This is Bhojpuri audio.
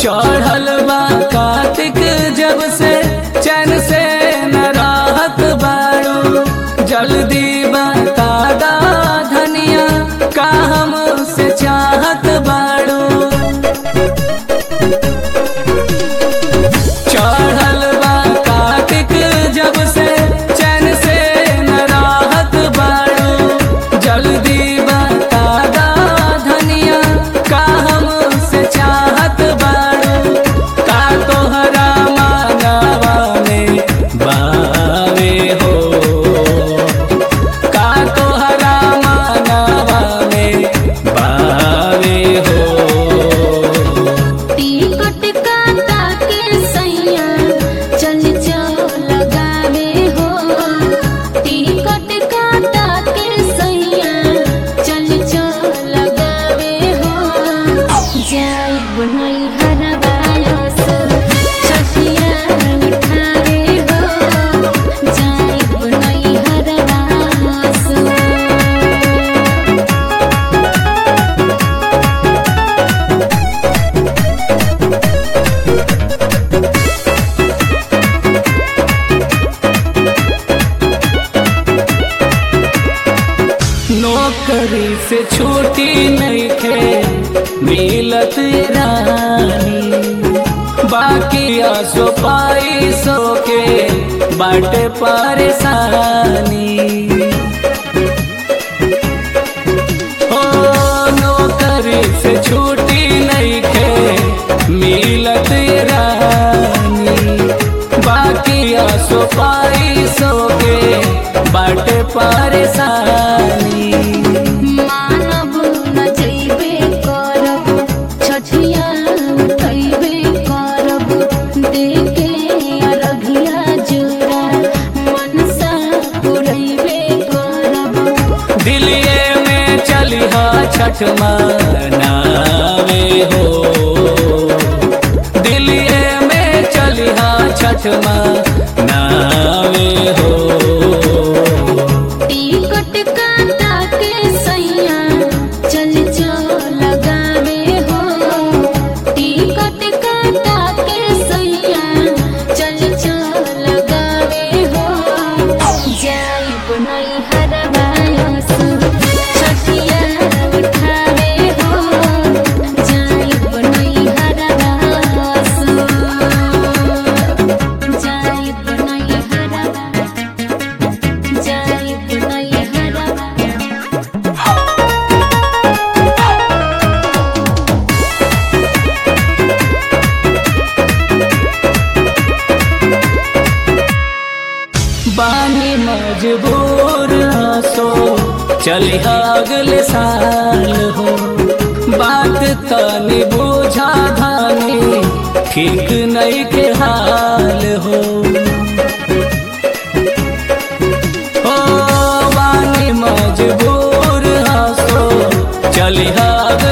चढ़ल बा कार्तिक जब से चैन से न राहत बाड़ू जल्दी बता दा धनिया का हमसे चाहत बाड़ू चढ़ल बा कार्तिक जब से चैन से न राहत बाड़ू जल्दी बता दा धनिया का हमसे चाहत बाड़ू का तोहरा मानवा में बावे हो का तोहरा मानवा में बावे हो टिकट काटा के सैया चल जाओ लगावे हो टिकट काटा के सैया चल जाओ लगावे हो जाई बनई हरबायो सो छठिया उठावे हो जाई बनई हरबायो सो नौकरी से छुट्टी नहीं थे मिलत रानी बाकी आसो पाई सो के बाटे परेशानी ओ नौकरी से छुट्टी नहीं थे मिलत रानी बाकी आसो पाई सो के बाटे परेशानी मानव न जइबे करब छठिया उठैबे करब देखे अरघिया जोरा मनसा पुरैबे करब दिलिये में चलिहा छठ मनावे हो दिलिये में चलिहा छठ मनावे हो टिकट काटा के सैया चल जाओ लगावे हो टिकट काटा के सैया चल जाओ लगावे हो जाई बनई हरबायो सो छठिया उठावे हो जाई बनई हरबायो सो जाई बनई हरबायो जाई बनई हरबायो बानी मजबूर हसो चलिहा अगले साल हो बात तनी बुझा धानी ठीक नहीं के हाल हो ओ बानी मजबूर हसो चलिहा